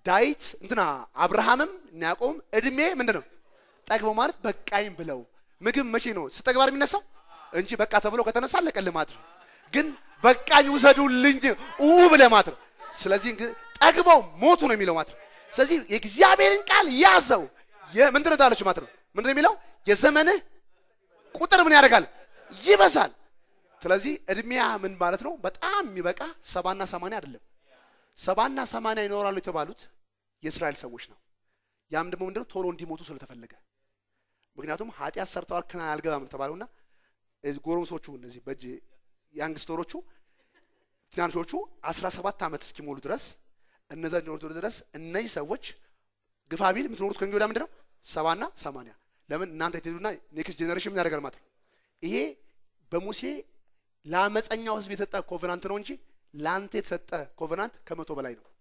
ዳዊት እንትና አብርሃምም እና ያዕቆብም እድሜ ምንድን ነው ጠግበው ማለት በቃኝ ብለው ምግብ መቼ ነው ስተግባር የሚነሳው እንጂ በቃ ተብሎ ከተነሳ አለቀልህ ማለት ነው። ግን በቃኝ ውሰዱልኝ ኡ ብለህ ማለት ነው። ስለዚህ እንግዲህ ጠግበው ሞቱ ነው የሚለው ማለት ነው። ስለዚህ የእግዚአብሔርን ቃል ያዘው ምንድን ነው ታለች ማለት ነው። ምንድን ነው የሚለው የዘመንህ ቁጥር ምን ያደርጋል ይበዛል። ስለዚህ እድሜያ ምን ማለት ነው? በጣም የሚበቃ ሰባና ሰማንያ አይደለም። ሰባና ሰማንያ ይኖራሉ የተባሉት የእስራኤል ሰዎች ነው። ያም ደግሞ ምንድነው ቶሎ እንዲሞቱ ስለተፈለገ ምክንያቱም ኃጢአት ሰርተዋል ክና አልገባም ተባሉና ጎረምሶቹ እነዚህ በእጅ ያንግስተሮቹ ትናንሾቹ አስራ ሰባት ዓመት እስኪሞሉ ድረስ እነዛ ኖሩ ድረስ እነዚህ ሰዎች ግፋ ቢል የምትኖሩት ከእንግዲህ ወዲያ ምንድነው ሰባና ሰማንያ ለምን እናንተ የትሄዱና ኔክስት ጄኔሬሽን ምን ያደርጋል ማለት ነው። ይሄ በሙሴ ለአመፀኛው ህዝብ የተሰጠ ኮቨናንት ነው እንጂ ለአንተ የተሰጠ ኮቨናንት ከመቶ በላይ ነው።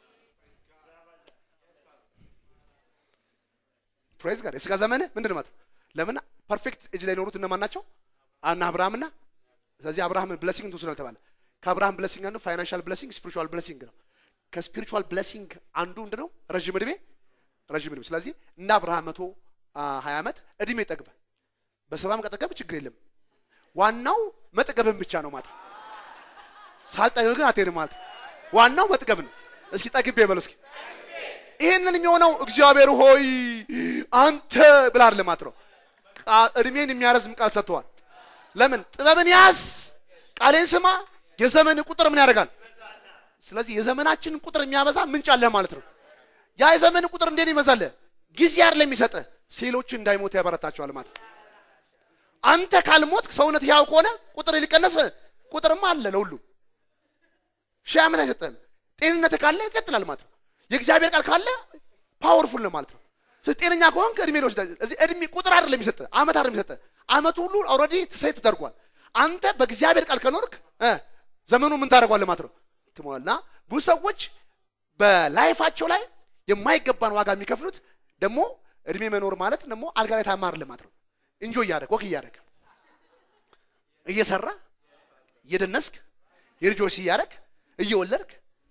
ፕሬዝ ጋር የስጋ ዘመንህ ምንድን ነው ማለት ነው። ለምን ፐርፌክት እጅ ላይ ኖሩት እነማን ናቸው? አና አብርሃምና ስለዚህ አብርሃምን ብለሲንግ ትወስዳል ተባለ። ከአብርሃም ብለሲንግ አንዱ ፋይናንሻል ብለሲንግ ስፒሪቹዋል ብለሲንግ ነው። ከስፒሪቹዋል ብለሲንግ አንዱ ምንድን ነው? ረዥም እድሜ ረዥም እድሜ። ስለዚህ እንደ አብርሃም መቶ ሀያ ዓመት እድሜ ጠግበ በሰባም ቀጠገብ ችግር የለም። ዋናው መጠገብን ብቻ ነው ማለት ነው። ሳልጠግብ ግን አትሄድም ማለት ነው። ዋናው መጥገብ ነው። እስኪ ጠግቤ በለው እስኪ ይህንን የሚሆነው እግዚአብሔር ሆይ አንተ ብላ አይደለም ማለት ነው። እድሜን የሚያረዝም ቃል ሰጥተዋል። ለምን ጥበብን ያዝ፣ ቃሌን ስማ፣ የዘመን ቁጥር ምን ያደርጋል? ስለዚህ የዘመናችንን ቁጥር የሚያበዛ ምንጭ አለ ማለት ነው። ያ የዘመን ቁጥር እንዴት ይበዛል? ጊዜ አይደለም የሚሰጥህ፣ ሴሎችን እንዳይሞት ያበረታቸዋል ማለት ነው። አንተ ካልሞት ሰውነት ያው ከሆነ ቁጥር ሊቀነስ ቁጥርማ አለ ለሁሉም ሺህ ዓመት አይሰጥህም። ጤንነት ካለ ይቀጥላል ማለት ነው። የእግዚአብሔር ቃል ካለ ፓወርፉል ነው ማለት ነው። ስለዚህ ጤነኛ ከሆንክ እድሜ ሊወስድ እዚህ እድሜ ቁጥር አይደለም የሚሰጥህ፣ ዓመት አይደለም የሚሰጥህ። ዓመቱ ሁሉ ኦልሬዲ ሴት ተደርጓል። አንተ በእግዚአብሔር ቃል ከኖርክ ዘመኑ ምን ታደርጓለህ ማለት ነው ትሞላልና ብዙ ሰዎች በላይፋቸው ላይ የማይገባን ዋጋ የሚከፍሉት ደግሞ እድሜ መኖር ማለት ደግሞ አልጋ ላይ ታማር ማለት ነው። እንጆ እያደረግ ወክ እያደረግ እየሰራ እየደነስክ የልጆች እያደረግ እየወለድክ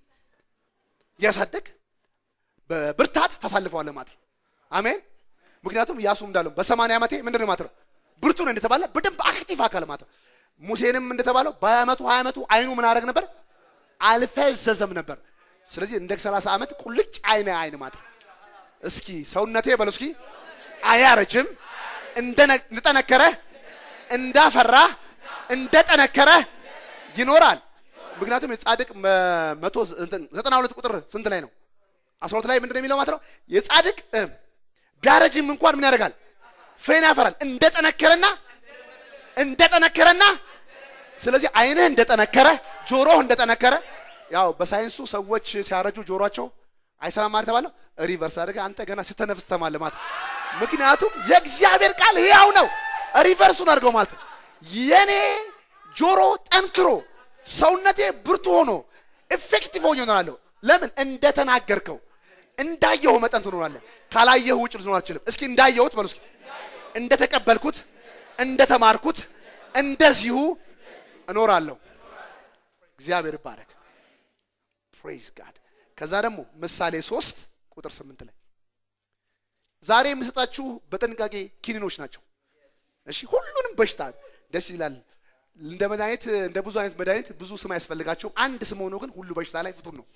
እያሳደግ በብርታት ታሳልፈዋለህ ማለት ነው። አሜን። ምክንያቱም ኢያሱም እንዳለው በሰማንያ ዓመቴ ምንድን ነው ማለት ነው ብርቱ ነው እንደተባለ በደንብ አክቲቭ አካል ማለት ነው። ሙሴንም እንደተባለው በአመቱ ሀያ ዓመቱ አይኑ ምን አደረግ ነበር አልፈዘዘም ነበር። ስለዚህ እንደ ሰላሳ ዓመት ቁልጭ አይነ አይን ማለት ነው። እስኪ ሰውነቴ በለው እስኪ አያረጅም፣ እንደጠነከረ እንዳፈራ እንደጠነከረ ይኖራል። ምክንያቱም የጻድቅ መቶ ዘጠና ሁለት ቁጥር ስንት ላይ ነው? አስራ ሁለት ላይ ምንድን ነው የሚለው ማለት ነው የጻድቅ ቢያረጅም እንኳን ምን ያደርጋል? ፍሬን ያፈራል። እንደጠነከረና እንደጠነከረና ስለዚህ አይንህ እንደጠነከረ ጆሮህ እንደጠነከረ ያው በሳይንሱ ሰዎች ሲያረጁ ጆሮአቸው አይሰማም ማለት ተባለው ሪቨርስ አድርገ አንተ ገና ስተነፍስ ተማለ ማለት ምክንያቱም የእግዚአብሔር ቃል ሕያው ነው። ሪቨርሱን አድርገው ማለት ነው የኔ ጆሮ ጠንክሮ ሰውነቴ ብርቱ ሆኖ ኤፌክቲቭ ሆኜ እኖራለሁ። ለምን እንደተናገርከው እንዳየሁ መጠን ትኖራለህ። ካላየሁ ውጭ ልትኖር አልችልም። እስኪ እንዳየሁት በሉ እስኪ እንደተቀበልኩት እንደተማርኩት እንደዚሁ እኖራለሁ። እግዚአብሔር ይባረክ። ፕሬዝ ጋድ። ከዛ ደግሞ ምሳሌ ሶስት ቁጥር ስምንት ላይ ዛሬ የምሰጣችሁ በጥንቃቄ ኪኒኖች ናቸው። እሺ ሁሉንም በሽታ ደስ ይላል። እንደ መድኃኒት እንደ ብዙ አይነት መድኃኒት ብዙ ስም አያስፈልጋቸውም። አንድ ስም ሆኖ ግን ሁሉ በሽታ ላይ ፍቱን ነው።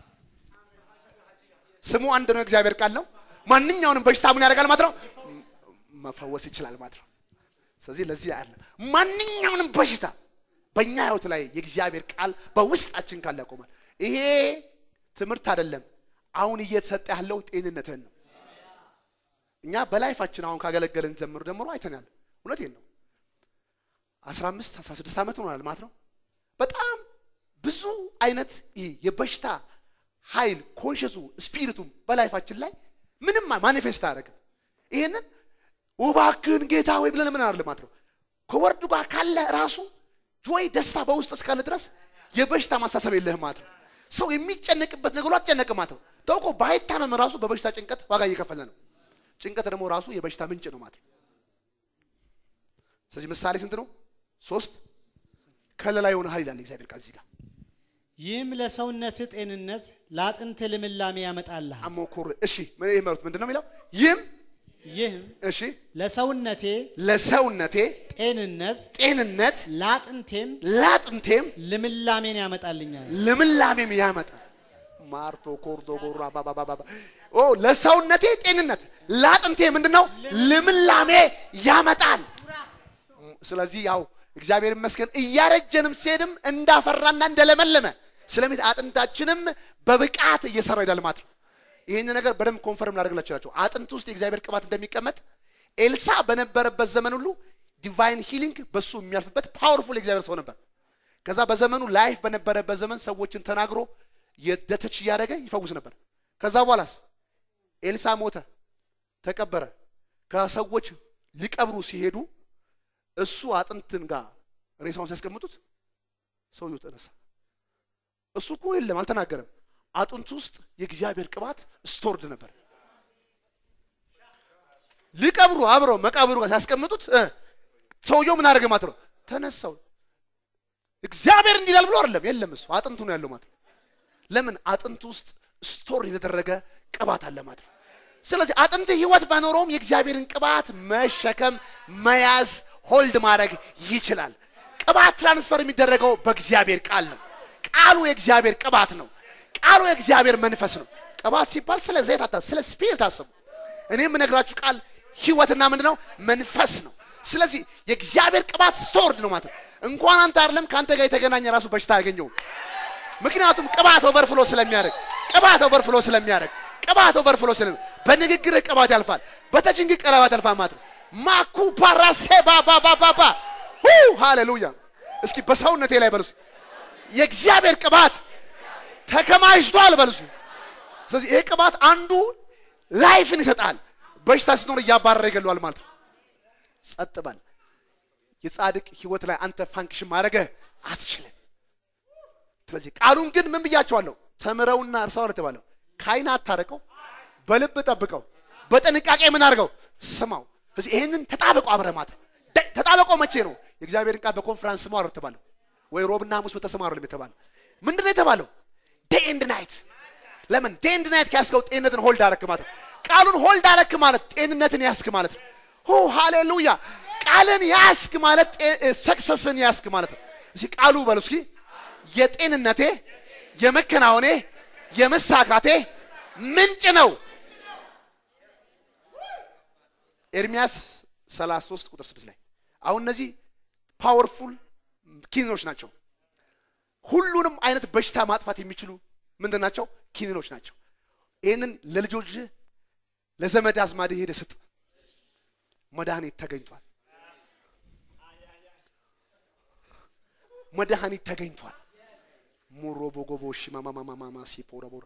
ስሙ አንድ ነው። እግዚአብሔር ቃል ነው። ማንኛውንም በሽታ ምን ያደርጋል ማለት ነው መፈወስ ይችላል ማለት ነው። ስለዚህ ለዚህ ያለ ማንኛውንም በሽታ በእኛ ህይወት ላይ የእግዚአብሔር ቃል በውስጣችን ካለ ያቆማል። ይሄ ትምህርት አይደለም። አሁን እየተሰጠ ያለው ጤንነትህን ነው። እኛ በላይፋችን አሁን ካገለገልን ጀምሮ ጀምሮ አይተናል። እውነቴን ነው። 15 16 ዓመት ሆኗል ማለት ነው። በጣም ብዙ አይነት ይሄ የበሽታ ኃይል ኮንሽሱ ስፒሪቱም በላይፋችን ላይ ምንም ማኒፌስት አያደርግም። ይሄንን እባክህን ጌታ ወይ ብለን ምን አለ ማለት ነው። ከወርዱ ጋር ካለ ራሱ ጆይ ደስታ በውስጥ እስካለ ድረስ የበሽታ ማሳሰብ የለህም ማለት ነው። ሰው የሚጨነቅበት ነገሩ አትጨነቅም ማለት ነው። ተውቆ ባይታመም ራሱ በበሽታ ጭንቀት ዋጋ እየከፈለ ነው። ጭንቀት ደግሞ ራሱ የበሽታ ምንጭ ነው ማለት ነው። ስለዚህ ምሳሌ ስንት ነው? ሶስት ከለላ የሆነ ኃይል አለ እግዚአብሔር ቃል እዚህ ጋር ይህም ለሰውነትህ ጤንነት ለአጥንት ልምላሜ ያመጣልሃል። አሞኩር እሺ ምን ይህ መሩት ምንድን ነው የሚለው? ይህም ይህም እሺ ለሰውነቴ ለሰውነቴ ጤንነት ጤንነት ለአጥንቴም ለአጥንቴም ልምላሜን ያመጣልኛል። ልምላሜም ያመጣል። ማርቶ ኮርዶ ጎራ ባባባባ ኦ ለሰውነቴ ጤንነት ለአጥንቴ ምንድን ነው ልምላሜ ያመጣል። ስለዚህ ያው እግዚአብሔር ይመስገን እያረጀንም ሲሄድም እንዳፈራና እንደለመለመ ስለሚት አጥንታችንም በብቃት እየሰራ ይሄዳል ማለት ነው። ይህን ነገር በደንብ ኮንፈርም ላደርግላችሁ እችላለሁ። አጥንት ውስጥ የእግዚአብሔር ቅባት እንደሚቀመጥ ኤልሳ በነበረበት ዘመን ሁሉ ዲቫይን ሂሊንግ በሱ የሚያልፍበት ፓወርፉል የእግዚአብሔር ሰው ነበር። ከዛ በዘመኑ ላይፍ በነበረበት ዘመን ሰዎችን ተናግሮ የደተች እያደረገ ይፈውስ ነበር። ከዛ በኋላስ ኤልሳ ሞተ፣ ተቀበረ። ከሰዎች ሊቀብሩ ሲሄዱ እሱ አጥንትን ጋር ሬሳውን ሲያስቀምጡት ሰውየው ተነሳ። እሱ እኮ የለም አልተናገረም። አጥንቱ ውስጥ የእግዚአብሔር ቅባት ስቶርድ ነበር። ሊቀብሩ አብረው መቃብሩ ጋር ሲያስቀምጡት እ ሰውየው ምን አደረገ ማለት ነው? ተነሳው። እግዚአብሔር እንዲላል ብሎ አይደለም፣ የለም እሱ አጥንቱ ነው ያለው ማለት ነው። ለምን አጥንቱ ውስጥ ስቶር የተደረገ ቅባት አለ ማለት ነው። ስለዚህ አጥንት ህይወት ባይኖረውም የእግዚአብሔርን ቅባት መሸከም፣ መያዝ፣ ሆልድ ማድረግ ይችላል። ቅባት ትራንስፈር የሚደረገው በእግዚአብሔር ቃል ነው። ቃሉ የእግዚአብሔር ቅባት ነው። ቃሉ የእግዚአብሔር መንፈስ ነው። ቅባት ሲባል ስለ ዘይት አታ ስለ ስፒሪት አስቡ። እኔ የምነግራችሁ ቃል ህይወትና ምንድን ነው መንፈስ ነው። ስለዚህ የእግዚአብሔር ቅባት ስቶርድ ነው ማለት ነው። እንኳን አንተ አይደለም ከአንተ ጋር የተገናኘ ራሱ በሽታ አያገኘውም። ምክንያቱም ቅባት ኦቨርፍሎ ስለሚያደርግ ቅባት ኦቨርፍሎ ስለሚያደርግ ቅባት ኦቨርፍሎ ስለ በንግግር ቅባት ያልፋል፣ በተችንግ ቅባት ያልፋል ማለት ነው። ማኩ ፓራሴ ባባባባባ ሁ ሃሌሉያ። እስኪ በሰውነቴ ላይ በሉስ የእግዚአብሔር ቅባት ተከማችቷል በሉስ። ስለዚህ ይሄ ቅባት አንዱ ላይፍን ይሰጣል፣ በሽታ ሲኖር እያባረረ ይገለዋል ማለት ነው። ጸጥ በል። የጻድቅ ህይወት ላይ አንተ ፋንክሽን ማድረግ አትችልም። ስለዚህ ቃሉን ግን ምን ብያቸዋለሁ? ተምረውና እርሳው ነው የተባለው። ከዓይን አታረቀው፣ በልብ ጠብቀው፣ በጥንቃቄ ምን አድርገው ስማው። ስለዚህ ይህንን ተጣበቁ አብረህ ማለት ነው። ተጣበቀው መቼ ነው? የእግዚአብሔርን ቃል በኮንፈረንስ ስማው አይደል የተባለው? ወይ ሮብና ሐሙስ በተሰማሩ ነው የተባለው? ምንድን ነው የተባለው? ዴይ ኤንድ ናይት። ለምን ዴይ ኤንድ ናይት ከያዝከው ጤንነትን ሆልድ አረክ ማለት ነው። ቃሉን ሆልድ አረክ ማለት ጤንነትን ያስክ ማለት ነው። ሁ ሃሌሉያ። ቃልን ያስክ ማለት ሰክሰስን ያስክ ማለት ነው። እስኪ ቃሉ በሉ እስኪ የጤንነቴ የመከናወኔ የመሳካቴ ምንጭ ነው። ኤርሚያስ 33 ቁጥር 6 ላይ አሁን እነዚህ ፓወርፉል ኪኒኖች ናቸው። ሁሉንም አይነት በሽታ ማጥፋት የሚችሉ ምንድን ናቸው? ኪኒኖች ናቸው። ይህንን ለልጆች ለዘመድ አዝማድ ሄደ ስጥ፣ መድኃኒት ተገኝቷል። መድኃኒት ተገኝቷል። ሙሮ ቦጎቦ ሽማማማማማ ሲፖረቦር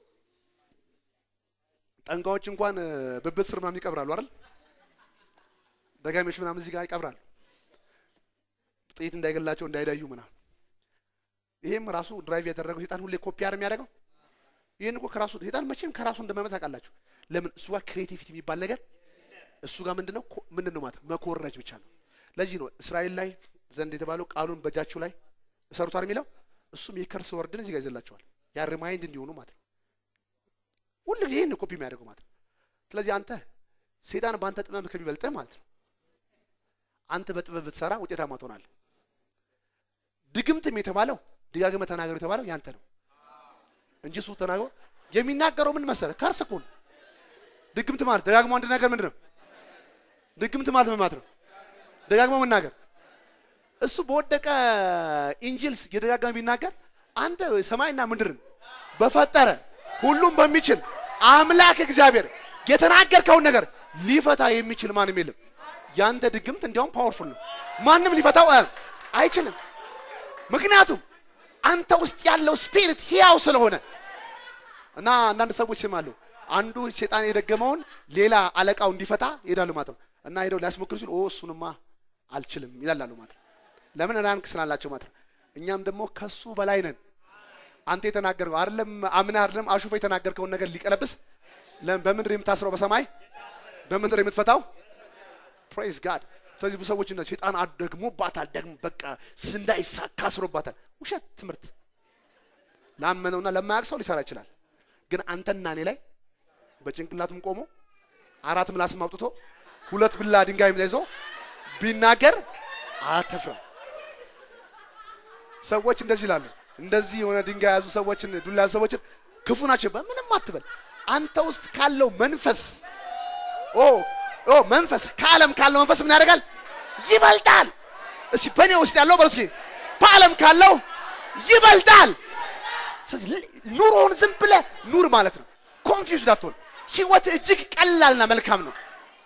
ጠንቋዎች እንኳን ብብት ስር ምናምን ይቀብራሉ አይደል? ደጋሚዎች ምናምን እዚህ ጋር ይቀብራሉ፣ ጥይት እንዳይገላቸው እንዳይዳዩ ምናምን። ይሄም ራሱ ድራይቭ ያደረገው ሴጣን ሁሌ ኮፒ አር የሚያደርገው ይህን እኮ ከራሱ ሴጣን መቼም ከራሱ እንደማይመጣ ታውቃላችሁ። ለምን እሱ ጋር ክሬቲቪቲ የሚባል ነገር እሱ ጋር ምንድነው ምንድነው ማለት መኮረጅ ብቻ ነው። ለዚህ ነው እስራኤል ላይ ዘንድ የተባለው ቃሉን በእጃችሁ ላይ እሰሩታል የሚለው እሱም የከርስ ወርድን እዚህ ጋር ይዘላቸዋል። ያ ሪማይንድ እንዲሆኑ ማለት ነው። ሁሉ ጊዜ ይህን ኮፒ የሚያደርገው ማለት ነው። ስለዚህ አንተ ሴጣን በአንተ ጥበብ ከሚበልጥህ ማለት ነው አንተ በጥበብ ብትሰራ ውጤታማ ትሆናለህ። ድግምትም የተባለው ደጋግመ ተናገሩ የተባለው ያንተ ነው እንጂ እሱ ተናግሮ የሚናገረው ምን መሰለህ? ከርስ እኮ ነው። ድግምት ማለት ደጋግሞ አንድ ነገር ምንድን ነው? ድግምት ማለት ምን ማለት ነው? ደጋግሞ መናገር እሱ በወደቀ ኢንጂልስ የደጋገመ ቢናገር አንተ ሰማይና ምድርን በፈጠረ ሁሉም በሚችል አምላክ እግዚአብሔር የተናገርከውን ነገር ሊፈታ የሚችል ማንም የለም። ያንተ ድግምት እንዲያውም ፓወርፉል ነው። ማንም ሊፈታው አይችልም። ምክንያቱም አንተ ውስጥ ያለው ስፒሪት ሕያው ስለሆነ እና አንዳንድ ሰዎች ስማሉ አንዱ ሴጣን የደገመውን ሌላ አለቃው እንዲፈታ ይሄዳሉ ማለት ነው። እና ሄደው ሊያስሞክሩ ሲሉ ኦ እሱንማ አልችልም ይላሉ ማለት ነው። ለምን ራንክ ስላላቸው ማለት ነው። እኛም ደግሞ ከሱ በላይ ነን። አንተ የተናገርከው አይደለም አምነህ አይደለም አሹፈ የተናገርከውን ነገር ሊቀለብስ ለምን በምድር የምታስረው በሰማይ በምድር የምትፈታው ፕሬዝ ጋድ። ስለዚህ ብዙ ሰዎች እንደዚህ ሴጣን ደግሞባታል፣ ደግሞ በቃ እንዳይሳካ አስሮባታል። ውሸት ትምህርት ላመነውና ለማያውቅ ሰው ሊሰራ ይችላል። ግን አንተና እኔ ላይ በጭንቅላቱም ቆሞ አራት ምላስም አውጥቶ ሁለት ብላ ድንጋይ ይዞ ቢናገር አትፍራ። ሰዎች እንደዚህ ይላሉ። እንደዚህ የሆነ ድንጋይ የያዙ ሰዎችን ዱላ ያዙ ሰዎችን ክፉ ናቸው ይባል። ምንም አትበል። አንተ ውስጥ ካለው መንፈስ ኦ ኦ መንፈስ ከዓለም ካለው መንፈስ ምን ያደርጋል? ይበልጣል። እስኪ በእኔ ውስጥ ያለው በሉ እስኪ በዓለም ካለው ይበልጣል። ስለዚህ ኑሮውን ዝም ብለህ ኑር ማለት ነው። ኮንፊውዝድ አትሆን። ህይወት እጅግ ቀላልና መልካም ነው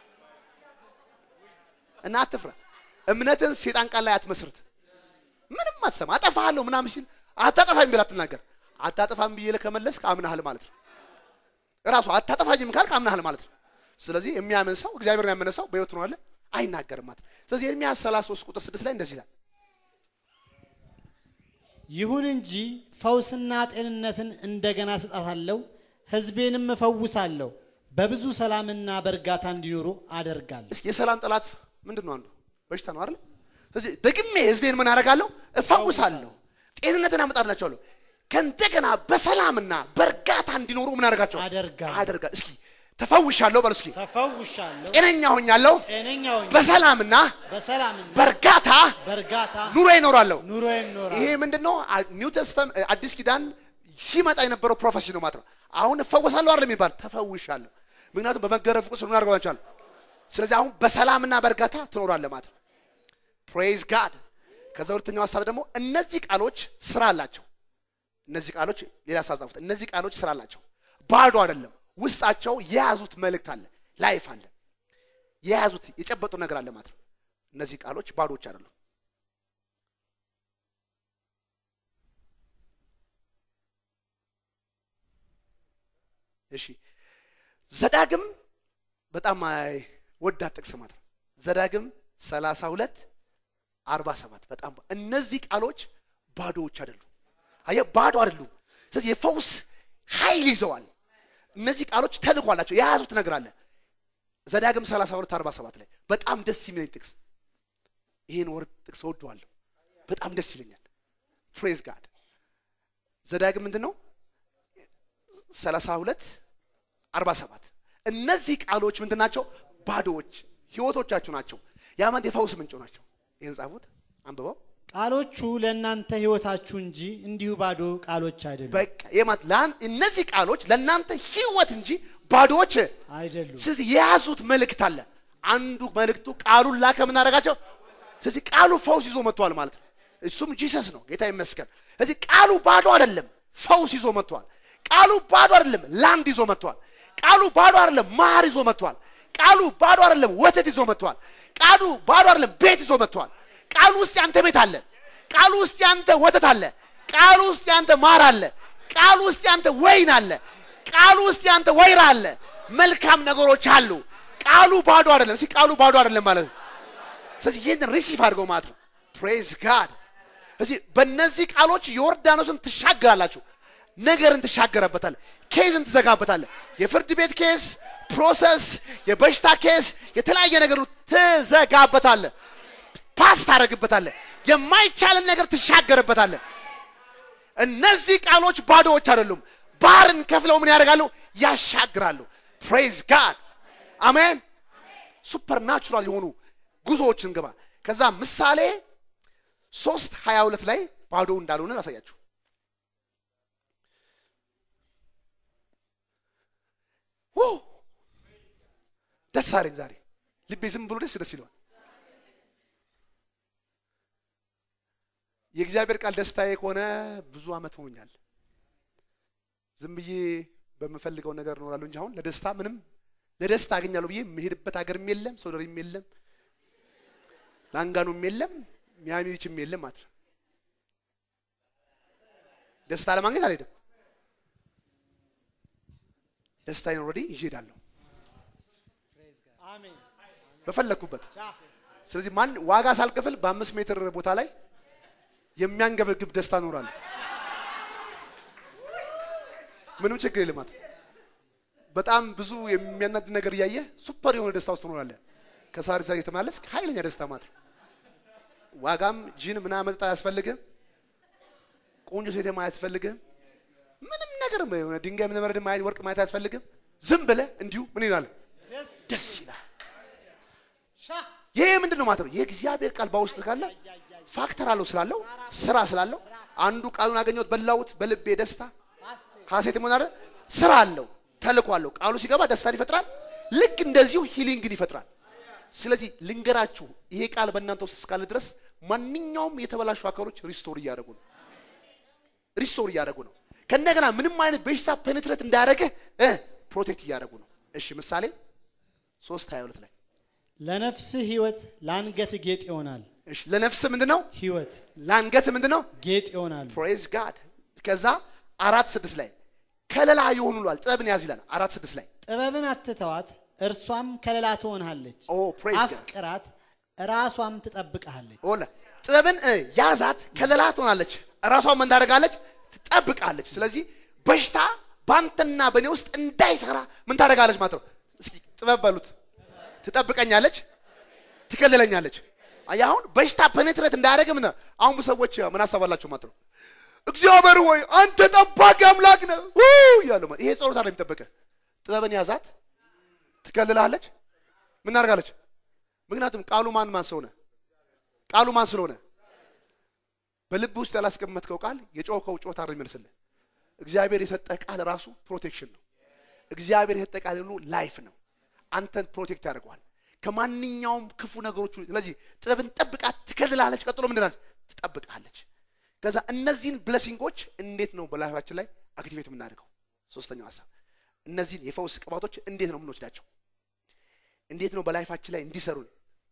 እና አትፍራ። እምነትን ሴጣን ቃል ላይ አትመስርት። ምንም አትሰማ። አጠፋሃለሁ ምናምን ሲል አታጠፋኝ ብለህ አትናገር። አታጠፋም ብዬ ከመለስክ አምናሃል ማለት ነው። እራሱ አታጠፋኝም ካልክ አምናሃል ማለት ነው። ስለዚህ የሚያምን ሰው እግዚአብሔርን ያመነ ሰው በህይወት ነው አለ አይናገርም ማለት ነው። ስለዚህ ኤርምያስ 33 ቁጥር 6 ላይ እንደዚህ ይላል ይሁን እንጂ ፈውስና ጤንነትን እንደገና ስጣታለሁ፣ ሕዝቤንም እፈውሳለሁ፣ በብዙ ሰላምና በእርጋታ እንዲኖሩ አደርጋለሁ። እስኪ የሰላም ጠላት ምንድን ነው? አንዱ በሽታ ነው አይደል? ስለዚህ ደግሜ ህዝቤን ምን አደርጋለሁ? እፈውሳለሁ፣ ጤንነትን አመጣላቸዋለሁ፣ ከእንደገና በሰላምና በእርጋታ እንዲኖሩ ምን አደርጋቸው አደርጋለሁ። አደርጋለሁ። እስኪ ተፈውሻለሁ በሉ እስኪ ተፈውሻለሁ፣ ጤነኛ ሆኛለሁ፣ ጤነኛ ሆኜ በሰላምና በሰላምና በእርጋታ በእርጋታ ኑሮ ይኖራለሁ። ኑሮዬን እኖራለሁ። ይሄ ምንድነው? ኒው ተስተም አዲስ ኪዳን ሲመጣ የነበረው ፕሮፌሲ ነው ማለት ነው። አሁን እፈወሳለሁ አይደል የሚባል ተፈውሻለሁ። ምክንያቱም በመገረፍ ቁስል ምን አድርገዋቸዋል። ስለዚህ አሁን በሰላምና በእርጋታ ትኖራለህ ማለት ነው። ፕሬዝ ጋድ። ከዛ ሁለተኛው ሀሳብ ደግሞ እነዚህ ቃሎች ስራ አላቸው። እነዚህ ቃሎች ሌላ ሀሳብ ጻፉት። እነዚህ ቃሎች ስራ አላቸው፣ ባዶ አይደለም። ውስጣቸው የያዙት መልእክት አለ፣ ላይፍ አለ፣ የያዙት የጨበጡ ነገር አለ ማለት ነው። እነዚህ ቃሎች ባዶዎች አይደሉም። እሺ ዘዳግም በጣም ወዳት ጥቅስ ማለት ነው። ዘዳግም 32 47 በጣም እነዚህ ቃሎች ባዶዎች አይደሉም። አየህ ባዶ አይደሉም። ስለዚህ የፈውስ ኃይል ይዘዋል። እነዚህ ቃሎች ተልእኮ አላቸው፣ የያዙት ነገር አለ። ዘዳግም 32 47 ላይ በጣም ደስ የሚለኝ ጥቅስ ይህን ወርድ ጥቅስ እወደዋለሁ። በጣም ደስ ይለኛል። ፕሬዝ ጋድ ዘዳግም ምንድን ነው? 32 47 እነዚህ ቃሎች ምንድን ናቸው? ባዶዎች ህይወቶቻችሁ ናቸው። ያማንት የፈውስ ምንጭ ናቸው። ይህን ጻፉት፣ አንብበው። ቃሎቹ ለእናንተ ህይወታችሁ እንጂ እንዲሁ ባዶ ቃሎች አይደሉም በቃ የማት ለአን- እነዚህ ቃሎች ለእናንተ ህይወት እንጂ ባዶዎች አይደሉም። ስለዚህ የያዙት መልእክት አለ። አንዱ መልእክቱ ቃሉን ላከ ምናደርጋቸው። ስለዚህ ቃሉ ፈውስ ይዞ መጥቷል ማለት ነው። እሱም ጂሰስ ነው። ጌታ ይመስገን። ስለዚህ ቃሉ ባዶ አይደለም፣ ፈውስ ይዞ መጥቷል። ቃሉ ባዶ አይደለም፣ ላንድ ይዞ መጥቷል። ቃሉ ባዶ አይደለም፣ ማር ይዞ መጥቷል። ቃሉ ባዶ አይደለም፣ ወተት ይዞ መጥቷል። ቃሉ ባዶ አይደለም፣ ቤት ይዞ መጥቷል። ቃሉ ውስጥ ያንተ ቤት አለ። ቃሉ ውስጥ ያንተ ወተት አለ። ቃሉ ውስጥ ያንተ ማር አለ። ቃሉ ውስጥ ያንተ ወይን አለ። ቃሉ ውስጥ ያንተ ወይራ አለ። መልካም ነገሮች አሉ። ቃሉ ባዶ አይደለም። እስኪ ቃሉ ባዶ አይደለም ማለት ነው። ስለዚህ ይህንን ሪሲቭ አድርገው ማለት ነው። ፕሬዝ ጋድ። እዚህ በእነዚህ ቃሎች ዮርዳኖስን ትሻገራላችሁ። ነገርን ትሻገረበታል። ኬዝን ትዘጋበታለ። የፍርድ ቤት ኬስ፣ ፕሮሰስ፣ የበሽታ ኬስ፣ የተለያየ ነገር ትዘጋበታለ። ፓስ ታደርግበታለ። የማይቻልን ነገር ትሻገርበታለ። እነዚህ ቃሎች ባዶዎች አይደሉም። ባህርን ከፍለው ምን ያደርጋሉ? ያሻግራሉ። ፕሬዝ ጋድ አሜን። ሱፐር ናቹራል የሆኑ ጉዞዎችን ግባ። ከዛ ምሳሌ ሶስት ሀያ ሁለት ላይ ባዶ እንዳልሆነ ላሳያችሁ። ው ደስ አለኝ ዛሬ ልቤ ዝም ብሎ ደስ ደስ ይለዋል። የእግዚአብሔር ቃል ደስታዬ ከሆነ ብዙ ዓመት ሆኖኛል። ዝም ብዬ በምፈልገው ነገር እኖራለሁ እንጂ አሁን ለደስታ ምንም ለደስታ አገኛለሁ ብዬ የምሄድበት ሀገርም የለም፣ ሶደሪም የለም፣ ላንጋኖም የለም፣ ሚያሚ ቢችም የለም ማለት ነው። ደስታ ለማግኘት አልሄድም። ደስታዬን ኦልሬዲ ይዤ እሄዳለሁ አሜን። በፈለግኩበት። ስለዚህ ማን ዋጋ ሳልከፍል በአምስት ሜትር ቦታ ላይ የሚያንገበግብ ደስታ እኖራለሁ። ምንም ችግር የለም ማለት ነው። በጣም ብዙ የሚያናድ ነገር እያየህ ሱፐር የሆነ ደስታ ውስጥ ትኖራለህ። ከሳሪ ሳሪ የተመላለስክ ኃይለኛ ደስታ ማለት ነው። ዋጋም ጂን ምናምን መጠጥ አያስፈልግም። ቆንጆ ሴትም አያስፈልግም። አይነገርም። የሆነ ድንጋይ ምንመረድ ማየት ወርቅ ማየት አያስፈልግም። ዝም ብለህ እንዲሁ ምን ይላል? ደስ ይላል። ይሄ ምንድን ነው ማለት ነው? የእግዚአብሔር ቃል በውስጥ ካለ ፋክተር አለው ስላለው ስራ ስላለው አንዱ ቃሉን አገኘሁት በላሁት በልቤ ደስታ ሐሴት ምን አለ ስራ አለው ተልኮ አለው። ቃሉ ሲገባ ደስታን ይፈጥራል። ልክ እንደዚሁ ሂሊንግን ይፈጥራል። ስለዚህ ልንገራችሁ፣ ይሄ ቃል በእናንተ ውስጥ እስካለ ድረስ ማንኛውም የተበላሹ አካሎች ሪስቶር እያደረጉ ነው። ሪስቶር እያደረጉ ነው። ከእንደገና ምንም አይነት በሽታ ፔኔትሬት እንዳያደረግህ ፕሮቴክት እያደረጉ ነው። እሺ ምሳሌ ሶስት ሀያ ሁለት ላይ ለነፍስህ ሕይወት ለአንገት ጌጥ ይሆናል። እሺ ለነፍስ ምንድን ነው? ሕይወት ለአንገት ምንድን ነው? ጌጥ ይሆናል። ፕሬዝ ጋድ። ከዛ አራት ስድስት ላይ ከለላ የሆኑ ሏል ጥበብን ያዝ ይላል። አራት ስድስት ላይ ጥበብን አትተዋት፣ እርሷም ከለላ ትሆንሃለች። ኦ ፕሬዝ ጋድ አፍቅራት፣ ራሷም ትጠብቅሃለች። ኦለ ጥበብን እ ያዛት ከለላ ትሆናለች፣ ራሷን ምን ታደርጋለች? ትጠብቃለች። ስለዚህ በሽታ በአንተና በእኔ ውስጥ እንዳይሰራ ምን ታደርጋለች ማለት ነው። እስኪ ጥበብ በሉት። ትጠብቀኛለች፣ ትከልለኛለች። አየህ አሁን በሽታ ፔኔትሬት እንዳያደርግ ምን አሁን ብዙ ሰዎች ምን አሳባላቸው ማለት ነው። እግዚአብሔር ሆይ አንተ ጠባቂ አምላክ ነህ ው እያሉ ማለት ይሄ ጸሎት አለ የሚጠበቀ ጥበብን ያዛት፣ ትከልላለች፣ ምን ታደርጋለች? ምክንያቱም ቃሉ ማን ማን ስለሆነ ቃሉ ማን ስለሆነ በልብ ውስጥ ያላስቀመጥከው ቃል የጮኸው ጮታ ነው የሚመስልህ። እግዚአብሔር የሰጠህ ቃል ራሱ ፕሮቴክሽን ነው። እግዚአብሔር የሰጠህ ቃል ሁሉ ላይፍ ነው። አንተን ፕሮቴክት ያደርገዋል ከማንኛውም ክፉ ነገሮች። ሁሉ። ስለዚህ ጥበብን ጠብቃት፣ ትከልላለች። ቀጥሎ ምንድን አለች? ትጠብቃለች። ከዛ እነዚህን ብለሲንጎች እንዴት ነው በላይፋችን ላይ አክቲቬት የምናደርገው? ሶስተኛው ሀሳብ እነዚህን የፈውስ ቅባቶች እንዴት ነው የምንወስዳቸው? እንዴት ነው በላይፋችን ላይ እንዲሰሩን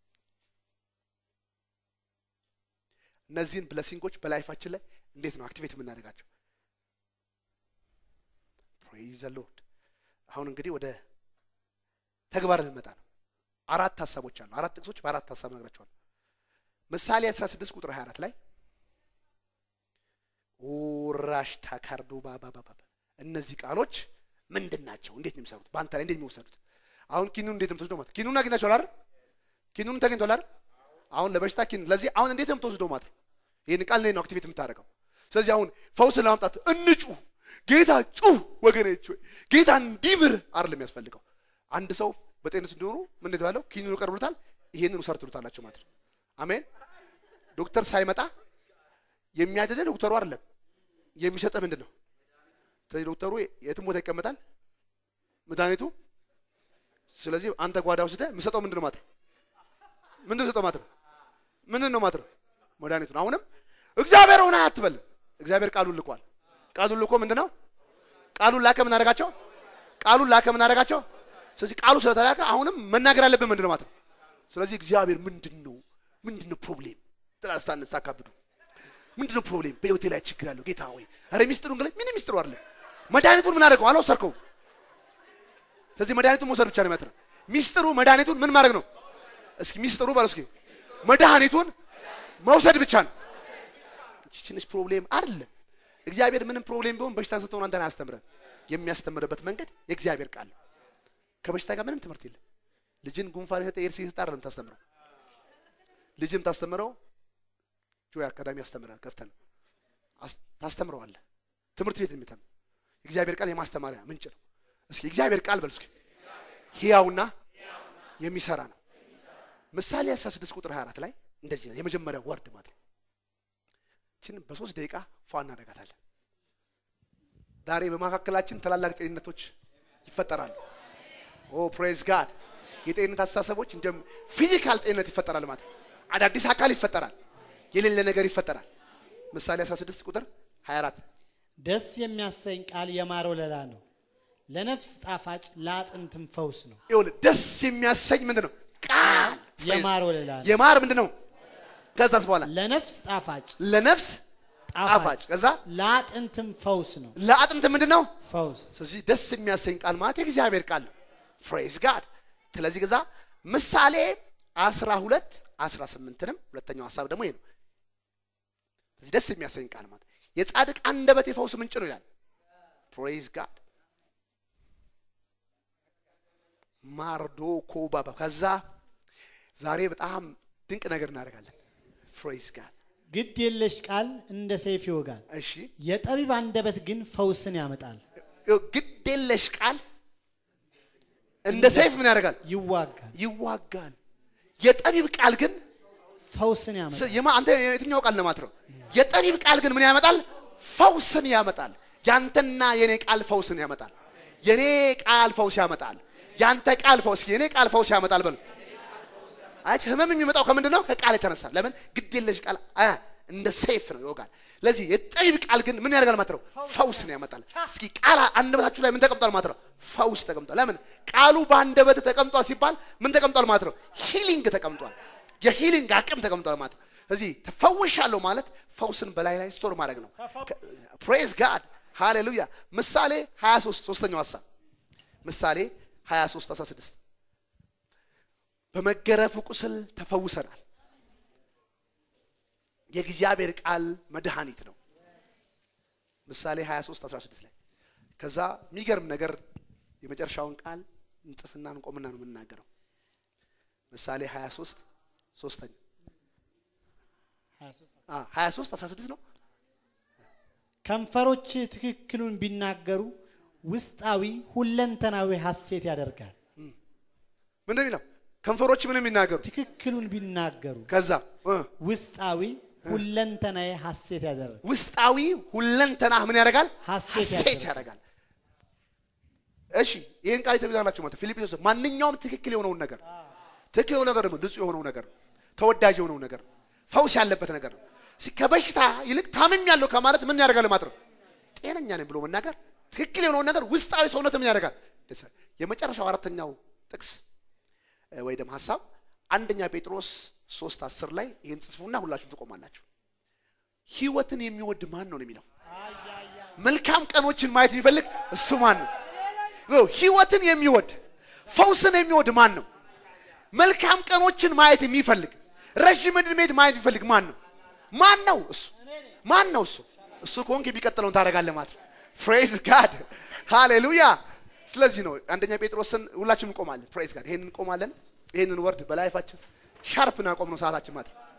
እነዚህን ብለሲንጎች በላይፋችን ላይ እንዴት ነው አክቲቬት የምናደርጋቸው? ፕሬዝ ዘ ሎርድ። አሁን እንግዲህ ወደ ተግባር ልንመጣ ነው። አራት ሀሳቦች አሉ። አራት ጥቅሶች በአራት ሀሳብ ነግራቸዋለሁ። ምሳሌ 16 ቁጥር 24 ላይ ኡራሽ ታካርዱ ባባባባ እነዚህ ቃሎች ምንድን ናቸው? እንዴት ነው የሚሰሩት? በአንተ ላይ እንዴት ነው የሚወሰዱት? አሁን ኪኑን እንዴት ነው የምትወስደው ማለት ኪኑን አግኝታችኋል አይደል? ኪኑን ተገኝቷል አይደል? አሁን ለበሽታ ኪን ለዚህ አሁን እንዴት ነው የምትወስደው ማለት ነው? ይህን ቃል እንዴት ነው አክቲቬት የምታደርገው? ስለዚህ አሁን ፈውስን ለማምጣት እንጩ ጌታ ጩህ ወገኖች ሆይ ጌታ እንዲምር አይደለም የሚያስፈልገው። አንድ ሰው በጤንነት እንዲሆኑ ምን እንደተባለው ኪኒኑ ቀርብሎታል፣ ይሄንን ውሰድ ትሉታላችሁ ማለት ነው። አሜን። ዶክተር ሳይመጣ የሚያድንህ ዶክተሩ አይደለም የሚሰጠህ ምንድን ነው? ስለዚህ ዶክተሩ የትም ቦታ ይቀመጣል መድኃኒቱ። ስለዚህ አንተ ጓዳ ወስደህ የምሰጠው ምንድን ነው ማለት ነው? ምንድን ነው ሰጠው ማለት ነው? ምንድን ነው ማለት ነው? መድኃኒቱ ነው። አሁንም እግዚአብሔር ሆነ አትበል። እግዚአብሔር ቃሉን ልኳል። ቃሉን ልኮ ምንድን ነው? ቃሉን ላከ ምን አደረጋቸው? ቃሉን ላከ ምን አደረጋቸው? ስለዚህ ቃሉ ስለተላከ አሁንም መናገር አለብን ምንድን ነው ማለት ነው? ስለዚህ እግዚአብሔር ምንድን ነው ምንድን ነው ፕሮብሌም ጥላስታነት ሳካብዱ ምንድን ነው ፕሮብሌም በህይወቴ ላይ ችግር አለው ጌታ ሆይ ኧረ ሚስጥሩ እንግዲህ ምን ሚስጥሩ አይደለም መድኃኒቱን ምን አደረገው አልወሰድከውም ስለዚህ መድኃኒቱን መውሰድ ብቻ ነው የሚያትረው ሚስጥሩ መድኃኒቱን ምን ማድረግ ነው እስኪ ሚስጥሩ በለው እስኪ መድኃኒቱን መውሰድ ብቻ ነው ይቺ ትንሽ ፕሮብሌም አይደለም እግዚአብሔር ምንም ፕሮብሌም ቢሆን በሽታን ስትሆን አንተን አያስተምረን የሚያስተምርበት መንገድ የእግዚአብሔር ቃል ነው ከበሽታ ጋር ምንም ትምህርት የለም ልጅን ጉንፋን የሰጠ ኤርሲ የሰጠ አይደለም ታስተምረው ልጅም ታስተምረው ጆይ አካዳሚ ያስተምራል ከፍተን አስ- ታስተምረዋለህ ትምህርት ቤት የሚተም የእግዚአብሔር ቃል የማስተማሪያ ምንጭ ነው እስኪ የእግዚአብሔር ቃል በል እስኪ ሕያውና የሚሰራ ነው ምሳሌ 16 ቁጥር 24 ላይ እንደዚህ ነው የመጀመሪያው ወርድ ማለት ነው ችን በሶስት ደቂቃ ፏ እናደርጋታለን ዛሬ በመካከላችን ታላላቅ ጤንነቶች ይፈጠራሉ ኦ ፕሬዝ ጋድ የጤንነት አስተሳሰቦች እንደ ፊዚካል ጤንነት ይፈጠራል ማለት ነው አዳዲስ አካል ይፈጠራል የሌለ ነገር ይፈጠራል ምሳሌ 16 ቁጥር 24 ደስ የሚያሰኝ ቃል የማር ወለላ ነው፣ ለነፍስ ጣፋጭ ለአጥንትም ፈውስ ነው። ይኸውልህ ደስ የሚያሰኝ ምንድን ነው ቃል የማር ወለላ ነው፣ የማር ምንድን ነው ከዛስ በኋላ ለነፍስ ጣፋጭ ለነፍስ ጣፋጭ ጣፋጭ ከዛ ለአጥንትም ፈውስ ነው። ለአጥንት ምንድን ነው ፈውስ ስለዚህ ደስ የሚያሰኝ ቃል ማለት የእግዚአብሔር ቃል ነው ፕሬዝ ጋድ ስለዚህ ገዛ ምሳሌ አስራ ሁለት አስራ ስምንትንም ሁለተኛው ሀሳብ ደግሞ ይሄ ነው ስለዚህ ደስ የሚያሰኝ ቃል ማለት የጻድቅ አንደበት የፈውስ ምንጭ ነው ይላል ፕሬዝ ጋድ ማርዶ ኮባባ ከዛ ዛሬ በጣም ድንቅ ነገር እናደርጋለን ፕሬዝ ጋድ ግድ የለሽ ቃል እንደ ሰይፍ ይወጋል፣ እሺ የጠቢብ አንደበት ግን ፈውስን ያመጣል። ይኸው ግድ የለሽ ቃል እንደ ሰይፍ ምን ያደርጋል? ይዋጋል፣ ይዋጋል። የጠቢብ ቃል ግን ፈውስን ያመጣል። ስ- የማ- አንተ የትኛው ቃል ለማት ነው? የጠቢብ ቃል ግን ምን ያመጣል? ፈውስን ያመጣል። ያንተና የኔ ቃል ፈውስን ያመጣል። የኔ ቃል ፈውስ ያመጣል። ያንተ ቃል ፈውስ የኔ ቃል ፈውስ ያመጣል። በሉ አያች ህመም የሚመጣው ከምንድን ነው? ከቃል የተነሳ ለምን ግድ የለሽ ቃል አያ እንደ ሰይፍ ነው ይወጋል። ለዚህ የጠቢብ ቃል ግን ምን ያደርጋል ማለት ነው? ፈውስን ያመጣል። እስኪ ቃል አንደበታችሁ ላይ ምን ተቀምጧል ማለት ነው? ፈውስ ተቀምጧል። ለምን ቃሉ በአንደበት ተቀምጧል ሲባል ምን ተቀምጧል ማለት ነው? ሂሊንግ ተቀምጧል። የሂሊንግ አቅም ተቀምጧል ማለት ነው። እዚህ ተፈውሻለሁ ማለት ፈውስን በላይ ላይ ስቶር ማድረግ ነው። ፕሬዝ ጋድ ሃሌሉያ። ምሳሌ 23 ሶስተኛው ሀሳብ ምሳሌ 23 16 በመገረፉ ቁስል ተፈውሰናል። የእግዚአብሔር ቃል መድኃኒት ነው። ምሳሌ 23 16 ላይ ከዛ የሚገርም ነገር የመጨረሻውን ቃል እንጽፍና እንቆምና ነው የምናገረው። ምሳሌ 23 ሶስተኛ 23 23 16 ነው። ከንፈሮች ትክክሉን ቢናገሩ ውስጣዊ ሁለንተናዊ ሐሴት ያደርጋል። ምንድን የሚለው ከንፈሮች ምን የሚናገሩ ትክክሉን ቢናገሩ ከዛ እ ውስጣዊ ሁለንተናዊ ሐሴት ያደርጋል። ውስጣዊ ሁለንተና ምን ያደርጋል? ሐሴት ሐሴት ያደርጋል። እሺ ይህን ቃል የተብዛላችሁ ማለት ፊልጵስዩስ ማንኛውም ትክክል የሆነውን ነገር ትክክል የሆነው ነገር ደግሞ ንጹህ የሆነው ነገር ተወዳጅ የሆነው ነገር ፈውስ ያለበት ነገር ነው። እስኪ ከበሽታ ይልቅ ታምም ያለው ከማለት ምን ያደርጋል ማለት ነው? ጤነኛ ነኝ ብሎ መናገር ትክክል የሆነውን ነገር ውስጣዊ ሰውነት ምን ያደርጋል? ደስ ይላል። የመጨረሻው አራተኛው ጥቅስ እ፣ ወይ ደግሞ ሀሳብ አንደኛ ጴጥሮስ ሶስት አስር ላይ ይህን ጽፉና ሁላችሁም ትቆማላችሁ። ህይወትን የሚወድ ማን ነው ነው የሚለው መልካም ቀኖችን ማየት የሚፈልግ እሱ ማን ነው? ይኸው ህይወትን የሚወድ ፈውስን የሚወድ ማን ነው? መልካም ቀኖችን ማየት የሚፈልግ ረዥም ዕድሜት ማየት የሚፈልግ ማን ነው? ማን ነው እሱ? ማን ነው እሱ? እሱ ከሆንክ የሚቀጥለውን ታደርጋለህ ማለት ነው። ፕሬዝ ጋድ ሃሌሉያ። ስለዚህ ነው አንደኛ ጴጥሮስን ሁላችንም እንቆማለን። ፕሬዝ ጋድ ይሄንን እንቆማለን። ይሄንን ወርድ በላይፋችን ሻርፕ እናቆም ነው ሰዓታችን ማለት ነው።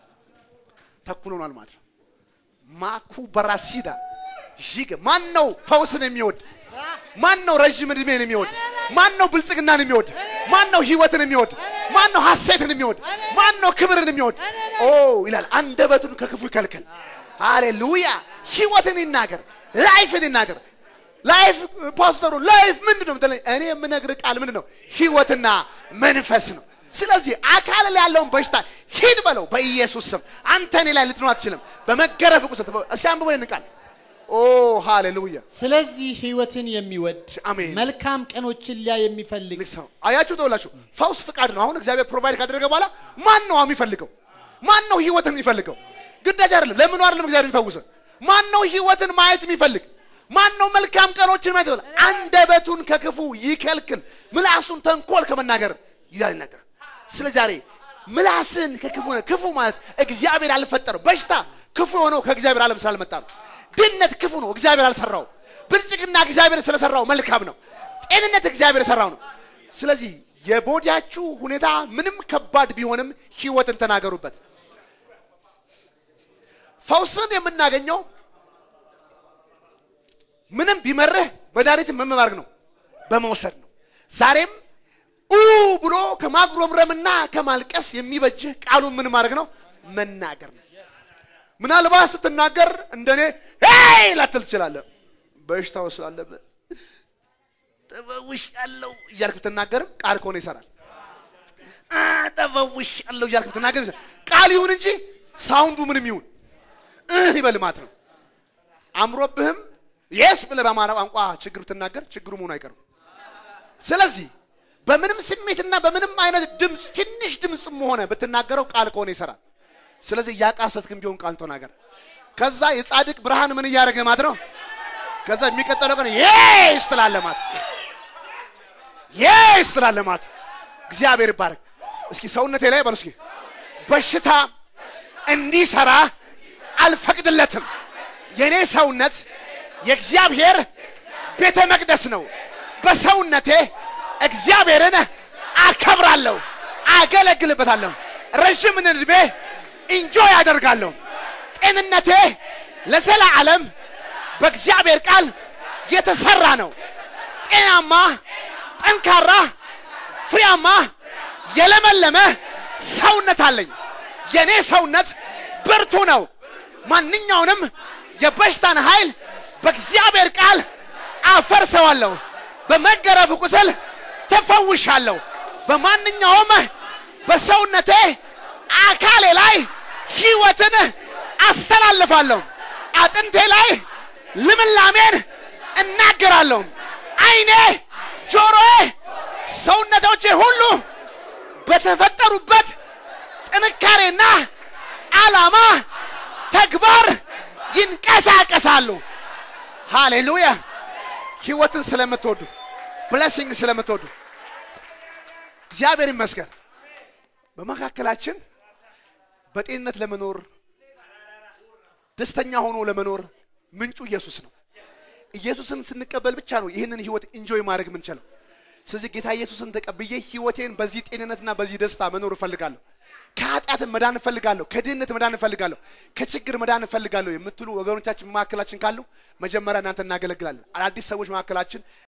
ተኩል ሆኗል ማለት ነው። ማኩ በራሲዳ ዥግ ማን ነው ፈውስን የሚወድ ማን ነው ረዥም ዕድሜን የሚወድ ማን ነው ብልጽግናን የሚወድ ማን ነው ህይወትን የሚወድ ማን ነው ሐሴትን የሚወድ ማን ነው ክብርን የሚወድ ኦ ይላል አንደበቱን ከክፉ ይከልከል ሃሌሉያ ህይወትን ይናገር ላይፍን ይናገር ላይፍ ፓስተሩ ላይፍ ምንድን ነው የምትለኝ እኔ የምነግር ቃል ምንድን ነው ህይወትና መንፈስ ነው ስለዚህ አካል ላይ ያለውን በሽታ ሂድ በለው በኢየሱስ ስም አንተ እኔ ላይ ልትኖር አትችልም በመገረፍ ቁስል ተፈ- እስኪ አንብበው ይህን ቃል ኦ ሃሌሉያ ስለዚህ ህይወትን የሚወድ አሜን። መልካም ቀኖችን ሊያይ የሚፈልግ ልክ ሰው አያችሁ ተውላችሁ ፈውስ ፍቃድ ነው አሁን እግዚአብሔር ፕሮቫይድ ካደረገ በኋላ ማን ነው የሚፈልገው ማን ነው ህይወትን የሚፈልገው ግዳጅ አይደለም ለምኑ አይደለም እግዚአብሔር የሚፈውሰው ማን ነው ህይወትን ማየት የሚፈልግ ማን ነው መልካም ቀኖችን ማየት ይፈልግ አንደበቱን ከክፉ ይከልክል ምላሱን ተንኮል ከመናገር ይላል ይናገራል ስለ ዛሬ ምላስን ከክፉ ነ- ክፉ ማለት እግዚአብሔር አልፈጠረው በሽታ ክፉ የሆነው ከእግዚአብሔር ዓለም ስላልመጣ ነው ድህነት ክፉ ነው እግዚአብሔር አልሰራው ብልጽግና እግዚአብሔር ስለሰራው መልካም ነው ጤንነት እግዚአብሔር የሰራው ነው ስለዚህ የቦዲያችሁ ሁኔታ ምንም ከባድ ቢሆንም ህይወትን ተናገሩበት ፈውስን የምናገኘው ምንም ቢመርህ መድኃኒትን ምን ማድረግ ነው በመውሰድ ነው ዛሬም ኡ ብሎ ከማጉረምረምና ከማልቀስ የሚበጅህ ቃሉን ምን ማድረግ ነው መናገር ነው ምናልባት ስትናገር እንደኔ ሄይ ላትል ትችላለህ በሽታው ስላለብህ ተፈውሽ ያለው እያልክ ብትናገርም ቃል ከሆነ ይሰራል አ፣ ተፈውሽ ያለው እያልክ ብትናገር ይሰራል ቃል ይሁን እንጂ ሳውንዱ ምንም ይሁን እህ ይበል ማለት ነው አምሮብህም የስ ብለህ በአማራ ቋንቋ ችግር ብትናገር ችግሩ መሆኑ አይቀርም ስለዚህ በምንም ስሜትና በምንም አይነት ድምፅ ትንሽ ድምፅም ሆነ ብትናገረው ቃል ከሆነ ይሰራል ስለዚህ እያቃሰትክም ቢሆን ቃል ተናገር ከዛ የጻድቅ ብርሃን ምን እያደረገ ማለት ነው ከዛ የሚቀጥለው ቀን የስ ትላለህ ማለት ነው። የስ ትላለህ ማለት ነው። እግዚአብሔር ይባረክ እስኪ ሰውነቴ ላይ በሉ እስኪ በሽታ እንዲሰራ አልፈቅድለትም የኔ ሰውነት የእግዚአብሔር ቤተ መቅደስ ነው በሰውነቴ እግዚአብሔርን አከብራለሁ አገለግልበታለሁ ረዥምን ዕድሜ ኢንጆይ አደርጋለሁ ጤንነቴ ለዘላለም በእግዚአብሔር ቃል የተሰራ ነው። ጤናማ፣ ጠንካራ፣ ፍሬያማ፣ የለመለመ ሰውነት አለኝ። የኔ ሰውነት ብርቱ ነው። ማንኛውንም የበሽታን ኃይል በእግዚአብሔር ቃል አፈርሰዋለሁ። በመገረፍ ቁስል ተፈውሻለሁ። በማንኛውም በሰውነቴ አካሌ ላይ ሕይወትን አስተላልፋለሁ። አጥንቴ ላይ ልምላሜን እናገራለሁ። ዓይኔ፣ ጆሮዬ፣ ሰውነቶቼ ሁሉ በተፈጠሩበት ጥንካሬና ዓላማ ተግባር ይንቀሳቀሳሉ። ሃሌሉያ! ሕይወትን ስለምትወዱ ብለሲንግ ስለምትወዱ እግዚአብሔር ይመስገን። በመካከላችን በጤንነት ለመኖር ደስተኛ ሆኖ ለመኖር ምንጩ ኢየሱስ ነው። ኢየሱስን ስንቀበል ብቻ ነው ይህንን ህይወት ኢንጆይ ማድረግ የምንችለው። ስለዚህ ጌታ ኢየሱስን ተቀብዬ ህይወቴን በዚህ ጤንነትና በዚህ ደስታ መኖር እፈልጋለሁ። ከኃጢአት መዳን እፈልጋለሁ። ከድህነት መዳን እፈልጋለሁ። ከችግር መዳን እፈልጋለሁ የምትሉ ወገኖቻችን መካከላችን ካሉ መጀመሪያ እናንተ እናገለግላለን። አዳዲስ ሰዎች መካከላችን